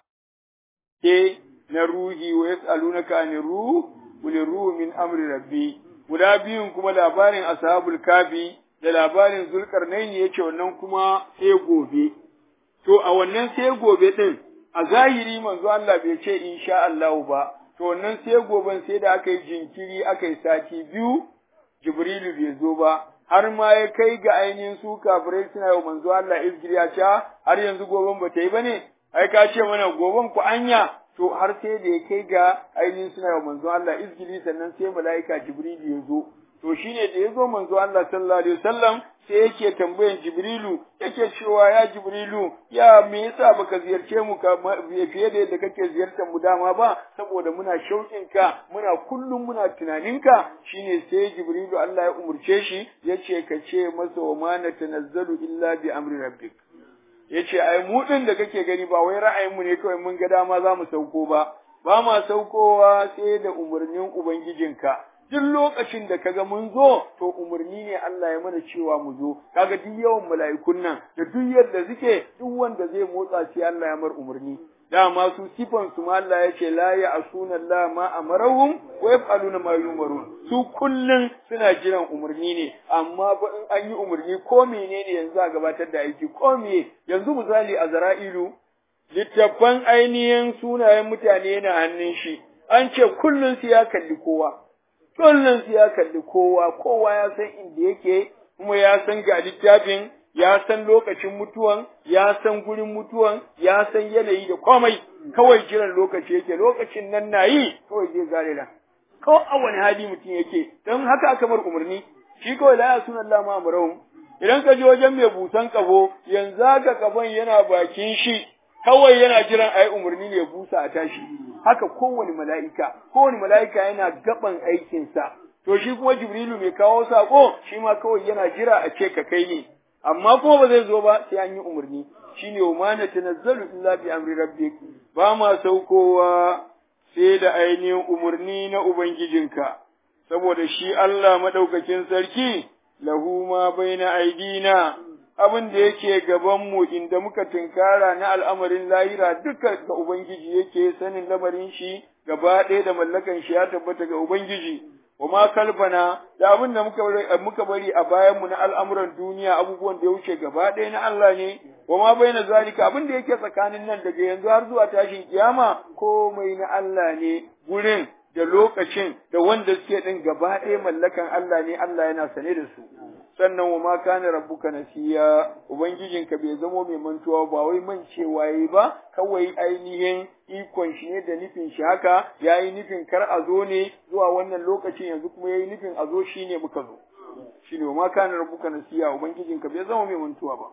ke na ruhi wa yas'alunaka anir ruh qul ruhu min amri rabbi guda biyun kuma labarin ashabul kafi da labarin zulkarnaini yace wannan kuma sai gobe to a wannan sai gobe din a zahiri manzo Allah bai ce insha Allah ba to wannan sai goben sai da aka yi jinkiri aka yi sati biyu Jibrilu bai zo ba har ma ya kai ga ainihin su kafirai suna yi manzo Allah izgiri ya ce har yanzu goben ba ta yi bane ai ka ce mana goben ku anya to har sai da ya kai ga ainihin suna yi manzo Allah izgiri sannan sai mala'ika Jibrilu ya zo to shine da ya zo manzo Allah sallallahu alaihi wasallam sai yake tambayan Jibrilu yake cewa ya Jibrilu ya me yasa baka ziyarce mu ka fiye da yadda kake ziyartar mu dama ba saboda muna shauƙin ka muna kullum muna tunanin ka shine sai Jibrilu Allah ya umurce shi yace ka ce masa wa ma natanazzalu illa bi amri rabbik yace ai mu din da kake gani ba wai ra'ayin mu ne kawai mun ga dama za mu sauko ba ba ma saukowa sai da umarnin ubangijinka duk lokacin da kaga mun zo to umarni ne Allah ya mana cewa mu zo kaga duk yawan mala'ikun nan da duk yadda suke duk wanda zai motsa sai Allah ya mar umarni dama su sifan su ma Allah ya ce la ya asuna Allah ma amarahum wa yaf'aluna ma yumarun su kullun suna jiran umarni ne amma ba in an yi umarni ko menene yanzu a gabatar da aiki ko me yanzu misali a zara'ilu littattafan ainihin sunayen mutane na hannun shi an ce kullun su ya kalli kowa kullum su ya kalli kowa, kowa ya san inda yake, kuma ya san ga littafin, ya san lokacin mutuwan, ya san gurin mutuwan, ya san yanayi da komai, kawai jiran lokaci yake, lokacin nan na yi, kawai zai zare nan. Ko a wani hali mutum yake, don haka aka mar umarni, shi kawai la ya sunan Allah ma'amurahum. Idan ka je wajen mai busan kafo, yanzu haka kafon yana bakin shi, kawai yana jiran a yi umarni ne busa a tashi. haka kowane mala'ika, kowane mala'ika yana gaban aikinsa, to shi kuma Jibrilu mai kawo saƙo, shi ma kawai yana jira a ce ka kai ne, amma kuma ba zai zo ba sai an yi umarni, shi ne wa na tanazzalu illa bi amri rabbik ba ma saukowa sai da ainihin umarni na Ubangijinka, saboda shi Allah maɗaukakin sarki, lahu ma baina aidina abin da yake gabanmu inda muka tunkara na al'amarin lahira duka ga Ubangiji yake sanin lamarin shi gaba ɗaya da mallakan shi ya tabbata ga Ubangiji, wa ma kalfana da abin da muka bari a bayanmu na al'amuran duniya abubuwan da ya wuce gaba ɗaya na Allah ne, wa ma bai na zalika abin da yake tsakanin nan daga yanzu har zuwa tashin kiyama komai na Allah ne gurin da lokacin da wanda suke ɗin gaba ɗaya mallakan Allah ne Allah yana sane da su. sannan wa ma kana rabbuka nasiya ubangijinka bai zamo mai mantuwa ba wai mancewa yayi ba kawai ainihin ikon shi ne da nufin shi haka yayi nufin kar a zo ne zuwa wannan lokacin yanzu kuma yayi nufin a zo shine muka zo shine wa ma kana rabbuka nasiya ubangijinka bai zama mai mantuwa ba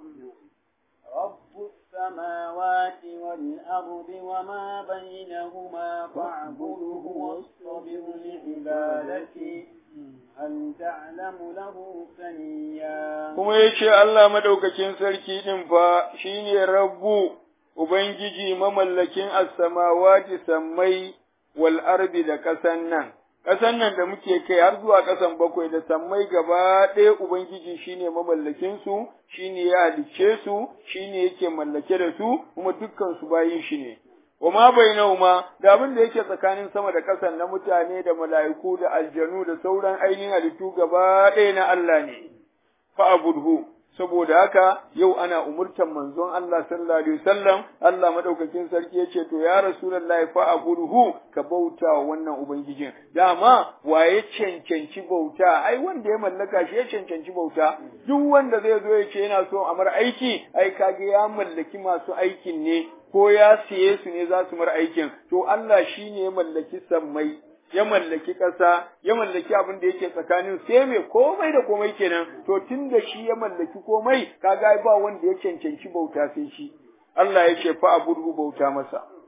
رب السماوات والأرض وما بينهما فاعبده واصطبر لعبادته هل تعلم له سميا kuma yace Allah madaukakin sarki din fa shine rabbu ubangiji mamallakin as-samawati sammai wal ardi da kasan nan kasan nan da muke kai har zuwa kasan bakwai da sammai gaba ɗaya ubangiji shine mamallakin su shine ya halicce su shine yake mallake da su kuma dukkan su bayin shi ne wa ma bainahuma da abin da yake tsakanin sama da ƙasan na mutane da mala'iku da aljanu da sauran ainihin halittu gaba ɗaya na Allah ne fa abudhu saboda haka yau ana umurtan manzon Allah sallallahu alaihi wasallam Allah madaukakin sarki yace to ya rasulullahi fa abudhu ka bauta wa wannan ubangijin dama waye cancanci bauta ai wanda ya mallaka shi ya cancanci bauta duk wanda zai zo ya ce yana so a mar aiki ai kage ya mallaki masu aikin ne ko ya siye su ne za su mar aikin to Allah shine ya mallaki sammai ya mallaki ƙasa, ya mallaki abin da yake tsakanin sai mai komai da komai kenan, to tun da shi ya mallaki komai, kaga ba wanda ya cancanci bauta sai shi. Allah ya ce fa abudu bauta masa.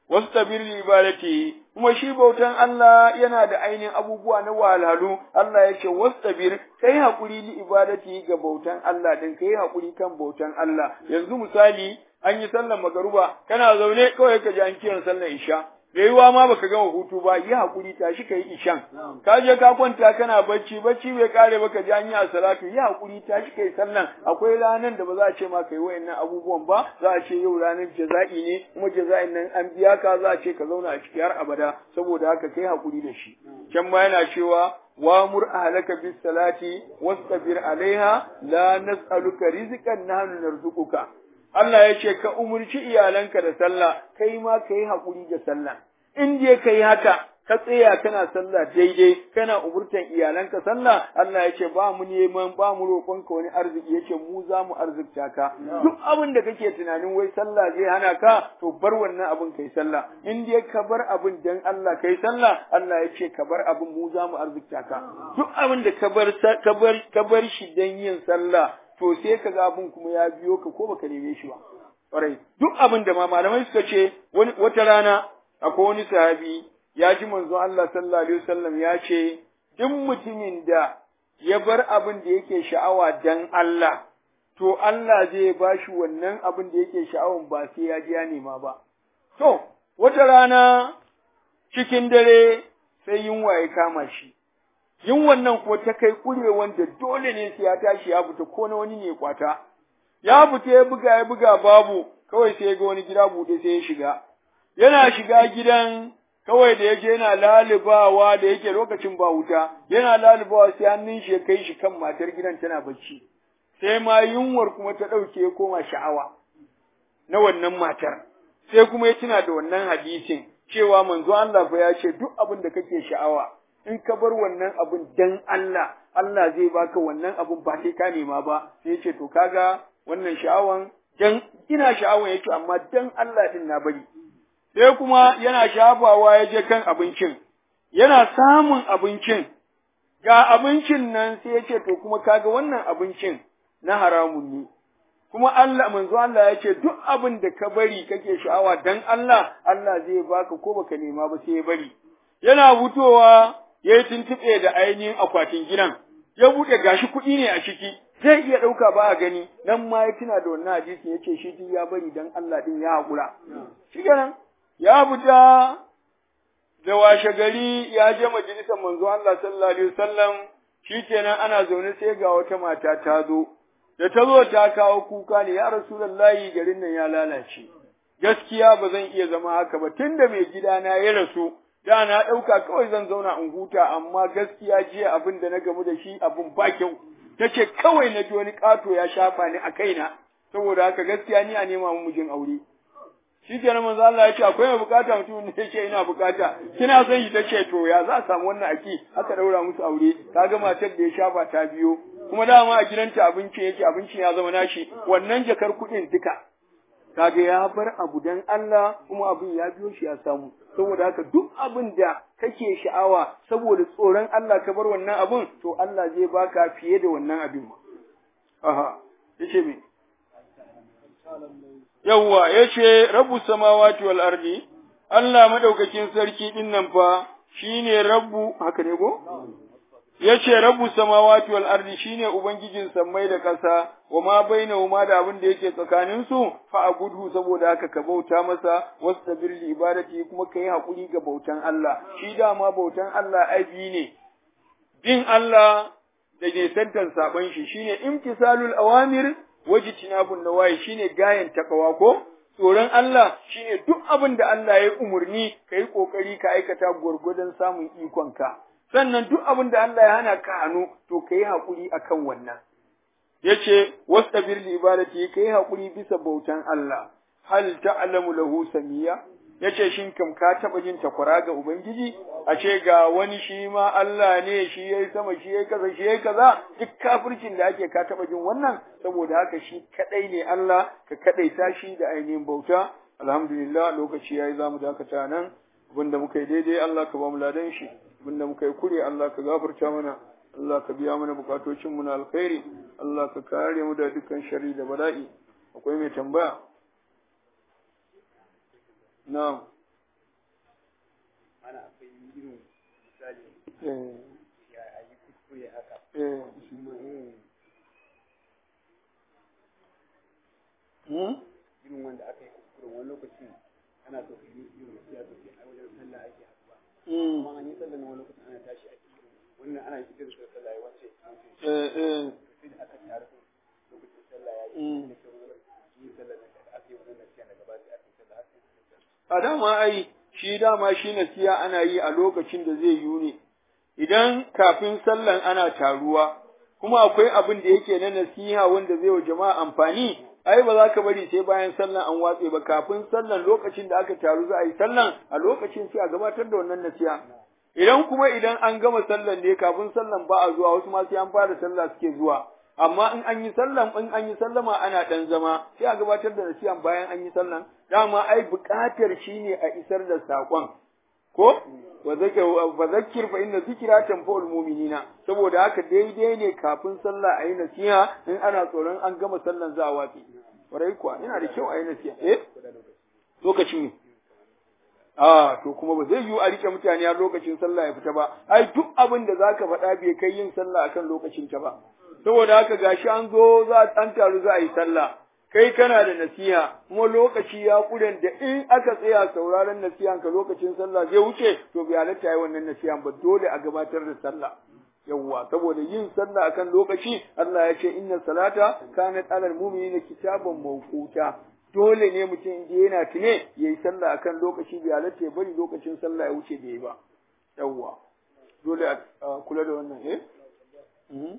wastabir li ibadati kuma shi bautan Allah yana da ainihin abubuwa na wahalhalu Allah ya ce wastabir kai hakuri li ibadati ga bautan Allah din kai hakuri kan bautan Allah yanzu misali an yi sallar magaruba kana zaune kawai ka ji an kiran sallar isha yiwuwa ma baka gama hutu ba yi hakuri tashi kai ishan ka je ka kwanta kana bacci bacci bai kare baka ji an yi salatu yi hakuri tashi kai sallan akwai ranan da ba za a ce ma kai wayannan abubuwan ba za a ce yau ranar jaza'i ne kuma jaza'in nan an biya ka za a ce ka zauna a ciki har abada saboda haka kai hakuri da shi can ma yana cewa وامر أهلك بالصلاة واصطبر عليها لا نسألك رزقا نحن نرزقك Allah ya ce ka umurci iyalanka da sallah kai ma ka yi haƙuri da sallah in je ka yi haka ka tsaya kana sallah daidai kana umurtan iyalanka sallah Allah ya ce ba mu neman ba mu roƙonka wani arziki ya ce mu za mu arzikta ka duk abin da kake tunanin wai sallah zai hana ka to bar wannan abin kai sallah in dai ka bar abin dan Allah kai sallah Allah ya ce ka bar abin mu za mu arzikta ka duk abin da ka bar ka bar ka bar shi dan yin sallah to sai ka ga abin kuma ya biyo ka ko baka neme shi ba ƙwarai duk abin da ma malamai suka ce wani wata rana akwai wani sahabi ya ji manzon Allah sallallahu alaihi wasallam ya ce duk mutumin da ya bar abin da yake sha'awa dan Allah to Allah zai ba shi wannan abin da yake sha'awan ba sai ya ji ya nema ba to wata rana cikin dare sai yunwa ya kama shi yin wannan ko ta kai kure wanda dole ne sai ya tashi ya fita ko na wani ne kwata ya fita ya buga ya buga babu kawai sai ya ga wani gida buɗe sai ya shiga yana shiga gidan kawai da yaje yana lalubawa da yake lokacin ba wuta yana lalubawa sai hannun shi ya kai shi kan matar gidan tana bacci sai ma yunwar kuma ta ɗauke ya koma sha'awa na wannan matar sai kuma ya tuna da wannan hadisin cewa manzo Allah fa ya ce duk abin da kake sha'awa in ka bar wannan abun dan Allah, Allah zai baka wannan abun ba sai ka nema ba, sai ya ce to kaga wannan sha'awan dan ina sha'awan yake amma dan Allah din na bari. Sai kuma yana shafawa ya je kan abincin, yana samun abincin, ga abincin nan sai ya ce to kuma kaga wannan abincin na haramun ne. Kuma Allah manzo Allah ya ce duk abin da ka bari kake sha'awa dan Allah, Allah zai baka ko baka nema ba sai ya bari. Yana fitowa ya yi tuntuɓe da ainihin akwatin gidan, ya buɗe gashi kuɗi ne a ciki, zai iya ɗauka ba a gani, nan ma ya tuna da wannan hadisi ya ce shi duk ya bari dan Allah ɗin ya haƙura. Shi kenan, ya fita da washe gari ya je majalisar manzo Allah sallallahu alaihi wasallam shi kenan ana zaune sai ga wata mata ta zo. Da ta zo ta kawo kuka ne, ya Rasulullahi garin nan ya lalace. Gaskiya ba zan iya zama haka ba, tunda mai gidana ya rasu, da na ɗauka kawai zan zauna in huta amma gaskiya jiya abin da na gamu da shi abin ba kyau ta ce kawai na ji wani ƙato ya shafa ni a kaina saboda haka gaskiya ni a nema mu mijin aure shi ke manzo Allah ya ce akwai mai bukata mutum ne ya ce ina bukata kina son shi ta ce to ya za a samu wannan aki aka daura musu aure kaga matar da ya shafa ta biyo kuma dama a gidanta abincin yake abincin ya zama nashi wannan jakar kuɗin duka kaga ya bar abu dan Allah kuma abin ya biyo shi ya samu saboda haka duk abin da kake sha'awa saboda tsoron Allah ka bar wannan abin to Allah zai baka fiye da wannan abin aha yace me yawwa yace rabbu samawati wal ardi Allah madaukakin sarki din nan fa shine rabbu haka ne go yace rabbu samawati wal ardi shine ubangijin sammai da ƙasa wa ma bainahuma da abin da yake tsakanin su fa abudu saboda haka ka bauta masa wastabir li ibadati kuma kai hakuri ga bautan Allah shi dama bautan Allah abi ne bin Allah da ke santan saban shi shine imtisalul awamir wajtinabun nawahi shine gayan takawa ko tsoron Allah shine duk abin da Allah ya umurni kai kokari ka aikata gurgurdan samun ikonka sannan duk abin da Allah ya hana ka hannu to kai hakuri akan wannan yace wastabir li ibadati kai hakuri bisa bautan Allah hal ta'lamu lahu samiya yace shin kam ka taba jin takwara ga ubangiji a ce ga wani shi ma Allah ne shi yayi sama shi yayi kaza shi yayi kaza duk kafircin da ake ka taba jin wannan saboda haka shi kadai ne Allah ka kadaita shi da ainihin bauta alhamdulillah lokaci yayi zamu dakata nan abinda muka yi daidai Allah ka ba mu ladan shi abinda muka yi kure Allah ka gafarta mana Allah ka biya mana bukatocin mu na alkhairi Allah ka kare mu da dukkan shari da bala'i akwai mai tambaya na'am ana akwai irin misali eh ya yi kuskure haka eh shi ma irin hmm? irin wanda aka yi kuskure wani lokacin ana so ka yi irin gaskiya to sai a wajen sallah ake haɗuwa Hmm. amma an yi sallah na wani lokacin ana tashi a cikin wannan ana yi irin sallah ya wace wace eh eh sai da aka taru lokacin sallah ya yi Mm. da ke wani yi sallah da aka yi wannan nasiya daga ba sai aka yi sallah har sai aka yi sallah a dama ai shi dama shi nasiya ana yi a lokacin da zai yi ne idan kafin sallan ana taruwa kuma akwai abin da yake na nasiha wanda zai wa jama'a amfani ai ba za ka bari sai bayan sallan an watse ba kafin sallan lokacin da aka taru za a yi sallan a lokacin sai a gabatar da wannan nasiha idan kuma idan an gama sallan ne kafin sallan ba a zuwa wasu ma sai an fara sallah suke zuwa amma in an yi sallan in an yi sallama ana dan zama sai a gabatar da nasiha bayan an yi sallan dama ai buƙatar shine a isar da saƙon ko wa zakir fa zakkir fa inna zikra tanfa'ul mu'minina saboda haka daidai ne kafin sallah ayi nasiha in ana tsoron an gama sallan za a watsi kwarai kuwa yana da kyau ayi nasiha eh lokacin ne a to kuma ba zai yiwu a rike mutane har lokacin sallah ya fita ba ai duk abin da zaka faɗa bai kai yin sallah akan lokacin ta ba saboda haka gashi an zo za an taru za a yi sallah kai kana da nasiha kuma lokaci ya kuren da in aka tsaya sauraron nasihan ka lokacin sallah zai wuce to bai halatta yi wannan nasihan ba dole a gabatar da sallah yawwa saboda yin sallah akan lokaci Allah ya ce inna salata kanat alal mu'minina kitaban mawquta dole ne mutum in je yana tune yayi sallah akan lokaci bai halatta ya bari lokacin sallah ya wuce bai yi ba yawwa dole a a kula da wannan eh Mhm.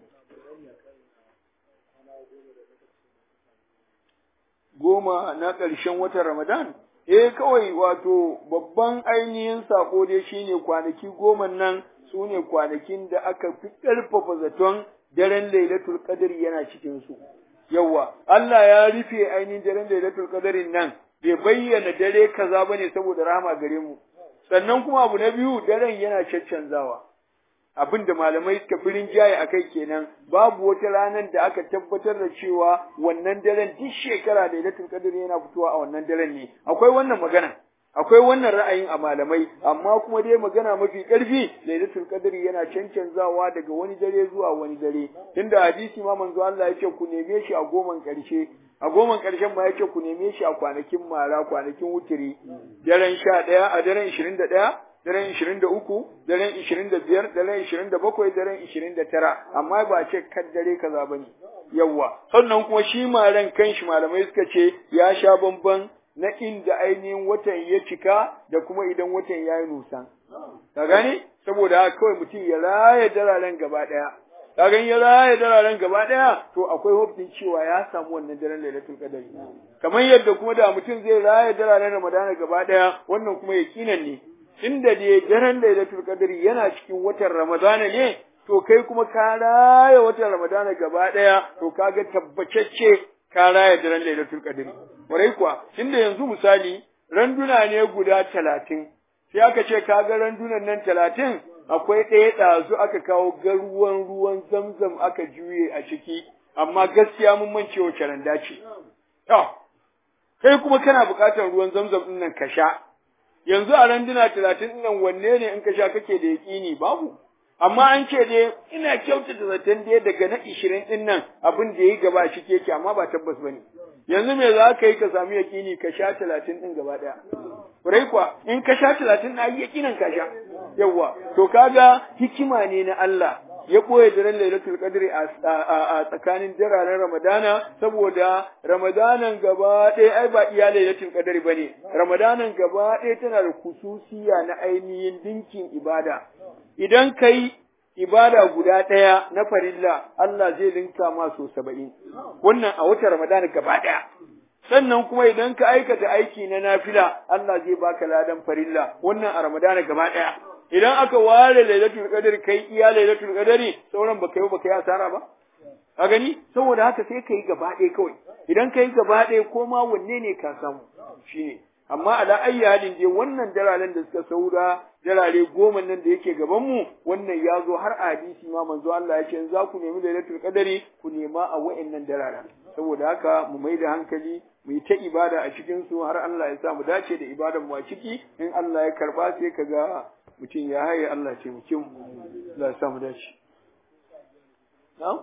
goma na ƙarshen watan Ramadan? Eh kawai wato babban ainihin sako dai shine kwanaki goma nan su ne kwanakin da aka fi ƙarfafa zaton daren Lailatul Qadr yana cikin su. Yawwa, Allah ya rufe ainihin daren Lailatul Qadrin nan bai bayyana dare kaza bane saboda rahama gare mu. Sannan kuma abu na biyu daren yana caccanzawa. abin da malamai suka fi rinjaye a kai kenan babu wata ranar da aka tabbatar da cewa wannan daren duk shekara da lailatul qadr yana fitowa a wannan daren ne akwai wannan magana akwai wannan ra'ayin a malamai amma kuma dai magana mafi ƙarfi lailatul qadr yana cancanzawa daga wani dare zuwa wani dare tunda hadisi ma manzo Allah yake ku neme shi a goman ƙarshe a goman ƙarshen ma yake ku neme shi a kwanakin mara kwanakin wutiri daren sha ɗaya a daren ishirin da ɗaya daren ishirin da uku, daren ishirin da biyar, daren ishirin da bakwai, daren ishirin da tara, amma ba ce kan dare kaza ba ne. Yawwa, sannan kuma shi maran kanshi malamai suka ce ya sha bamban na inda ainihin watan ya cika da kuma idan watan ya yi nusan. Ka gane? Saboda haka kawai mutum ya raya dararen gaba ɗaya. Ka gani ya raya dararen gaba ɗaya, to akwai hofin cewa ya samu wannan daren lailatul qadari. Kamar yadda kuma da mutum zai raya dararen Ramadana gaba ɗaya, wannan kuma yakinan ne. inda dai daren lailatul qadri yana cikin watan ramadana ne to kai kuma ka raya watan ramadana gaba daya to kaga tabbacacce ka raya daren lailatul qadri warai kuwa tunda yanzu misali randuna ne guda talatin sai aka ce kaga randunan nan talatin akwai ɗaya ɗazu aka kawo garuwan ruwan zamzam aka juye a ciki amma gaskiya mun mance wace randa ce to kai kuma kana buƙatar ruwan zamzam ɗin nan ka sha yanzu a randuna talatin nan wanne ne in ka sha kake da yaƙini babu amma an ce dai ina kyautata zaton dai daga na ishirin ɗin nan abin da ya yi gaba shi yake amma ba tabbas ba ne yanzu me za ka yi ka sami yaƙini ka sha talatin ɗin gaba ɗaya kurai kuwa in ka sha talatin na yi yaƙinin ka sha yawwa to kaga hikima ne na Allah ya ɓoye daren lailatul qadri a tsakanin dararen ramadana saboda ramadanan gaba ɗaya ai ba iya lailatul qadri bane ramadanan gaba ɗaya tana da kususiya na ainihin dinkin ibada idan kai ibada guda ɗaya na farilla Allah zai linka ma so saba'in wannan a watan ramadana gaba ɗaya sannan kuma idan ka aikata aiki na nafila Allah zai baka ladan farilla wannan a ramadana gaba ɗaya idan aka ware lailatul qadr kai iya lailatul qadri sauran baka yi baka yi asara ba a gani saboda haka sai kai gaba ɗaya kawai idan kai gaba ɗaya ko ma wanne ne ka samu shine amma ala ayyi halin dai wannan dararen da suka saura darare goma nan da yake gaban mu wannan ya zo har a hadisi ma manzo Allah ya ce za ku nemi lailatul qadari ku nema a wa'annan dararen saboda haka mu mai da hankali mu yi ta ibada a cikin su har Allah ya sa mu dace da ibadan mu a ciki in Allah ya karba sai kaga mutum ya haye Allah ce mu kin Allah ya sa mu dace na'am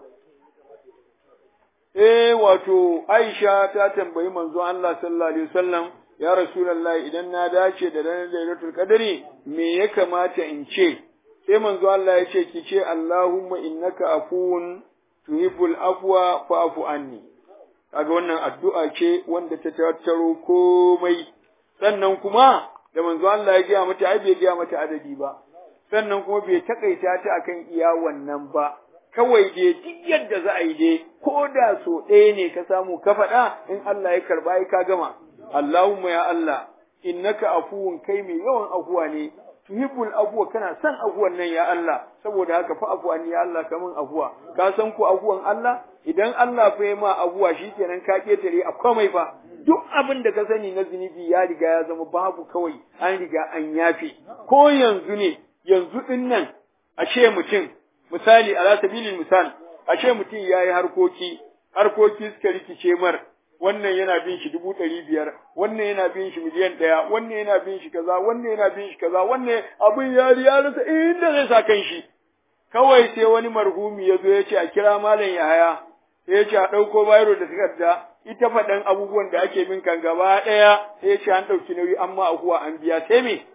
eh wato Aisha ta tambayi manzo Allah sallallahu alaihi wasallam ya rasulullahi idan na dace da ranar lailatul qadri me ya kamata in ce sai manzo Allah ya ce ki ce Allahumma innaka afuwun tuhibbul afwa fa'fu anni kaga wannan addu'a ce wanda ta tattaro komai sannan kuma da manzo Allah ya gaya mata ai bai gaya mata adadi ba sannan kuma bai takaita ta akan iya wannan ba kawai dai duk yadda za a yi dai ko da so ɗaya ne ka samu ka faɗa in Allah ya karba ai ka gama Allahumma ya Allah innaka afuwun kai mai yawan afuwa ne tuhibbul afuwa kana son afuwan nan ya Allah saboda haka fa afuwa ya Allah kaman afuwa ka san ku afuwan Allah idan Allah fa ma afuwa shikenan ka ketare a komai fa duk abin da ka sani na zunubi ya riga ya zama babu kawai an riga an yafe ko yanzu ne yanzu din nan a ce mutum misali ala sabilil misal a ce mutum yayi harkoki harkoki suka rikice mar wannan yana bin shi dubu ɗari biyar, wannan yana bin shi miliyan ɗaya, wannan yana bin shi kaza, wannan yana bin shi kaza, wannan abin ya ya rasa inda zai sa kan shi. Kawai sai wani marhumi ya zo ya ce a kira malam Yahaya, sai ya ce a ɗauko bayro da takarda, ita faɗan abubuwan da ake bin kan gaba ɗaya, sai ya ce an ɗauki nauyi amma akuwa an biya, sai me?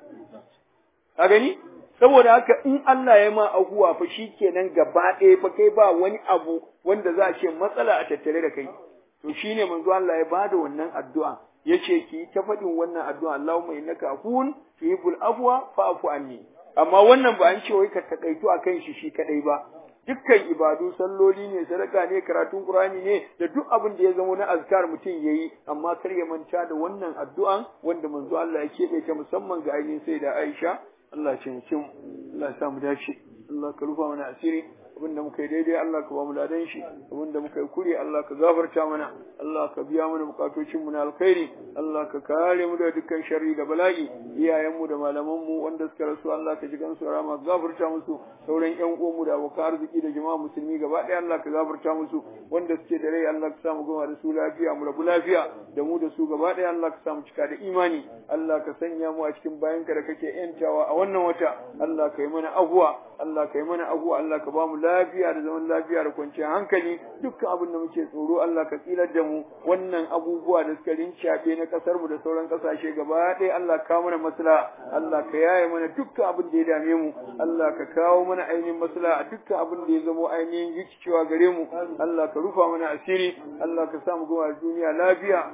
Ka gani? Saboda haka in Allah ya ma ahuwa fa shi kenan gaba ɗaya fa kai ba wani abu wanda za a ce matsala a tattare da kai. to shine manzo Allah ya bada wannan addu'a yace ki ta faɗin wannan addu'a Allahumma innaka afuwun tuhibbul afwa fa'fu anni amma wannan ba an ce wai ka takaitu akan shi shi kadai ba dukkan ibadu salloli ne sadaka ne karatun qur'ani ne da duk abin da ya zama na azkar mutum yayi amma kar ya manta da wannan addu'an wanda manzo Allah ya keɓe ta musamman ga ainihin sai da Aisha Allah ya ce mu Allah ya sa mu dace Allah ka rufa mana asiri abin da muka yi daidai Allah ka ba mu ladan shi abin da muka yi kuri Allah ka gafarta mana Allah ka biya mana bukatocin mu na alkhairi Allah ka kare mu da dukkan sharri da bala'i iyayen mu da malaman mu wanda suka rasu Allah ka ji gansu rama gafarta musu sauran ƴan uwan mu da abokan arziki da jama'a musulmi gaba ɗaya Allah ka gafarta musu wanda suke da rai Allah ka sa mu gama da su lafiya mu rabu lafiya da mu da su gaba ɗaya Allah ka sa mu cika da imani Allah ka sanya mu a cikin bayanka da kake yantawa a wannan wata Allah ka yi mana abuwa Allah ka yi mana abuwa Allah ka ba mu lafiya da zaman lafiya da kwanciyar hankali dukkan abin da muke tsoro Allah ka tsilar da mu wannan abubuwa da suka rincaɓe na ƙasar mu da sauran ƙasashe gaba ɗaya Allah ka mana masala Allah ka yaye mana dukkan abin da ya dame mu Allah ka kawo mana ainihin masala a dukkan abin da ya zamo ainihin rikicewa gare mu Allah ka rufa mana asiri Allah ka sa mu gama duniya lafiya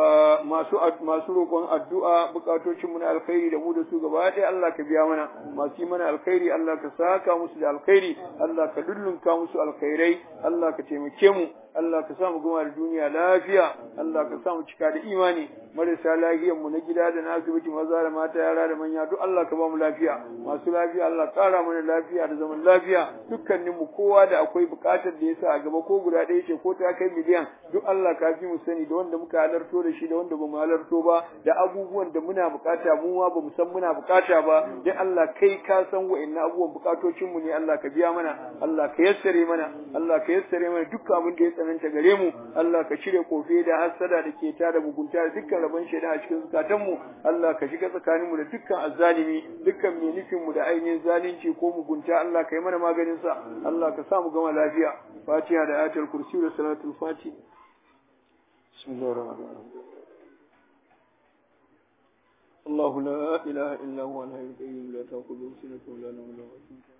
masu masu roƙon addu'a bukatocin mu na alkhairi da mu da su gaba ɗaya Allah ka biya mana masu yi mana alkhairi Allah ka saka musu da alkhairi Allah ka dullunka musu alkhairai Allah ka taimake mu Allah ka sa mu gama da duniya lafiya Allah ka sa mu cika da imani marasa lafiyar mu na gida da na asibiti maza da mata yara da manya duk Allah ka ba mu lafiya masu lafiya Allah kara mana lafiya da zaman lafiya dukkanin mu kowa da akwai bukatar da yasa a gaba ko guda ɗaya ce ko ta kai miliyan duk Allah ka fi mu sani da wanda muka halarto da shi da wanda bamu halarto ba da abubuwan da muna bukata mu ma bamu san muna bukata ba dan Allah kai ka san wa'annan abubuwan bukatocin mu ne Allah ka biya mana Allah ka yassare mana Allah ka yassare mana dukkan abin da ya tsananta gare mu Allah ka cire kofe da hasada da ke da mugunta da dukkan rabon shaida a cikin zukatan mu Allah ka shiga tsakanin mu da dukkan azzalimi dukkan mai nufin mu da ainihin zalunci ko mugunta Allah ka yi mana maganin sa Allah ka sa mu gama lafiya Fatiha da ayatul kursi da salatul fati Bismillahir rahmanir rahim الله لا إله إلا هو الحي القيوم لا تأخذه سنة ولا نوم له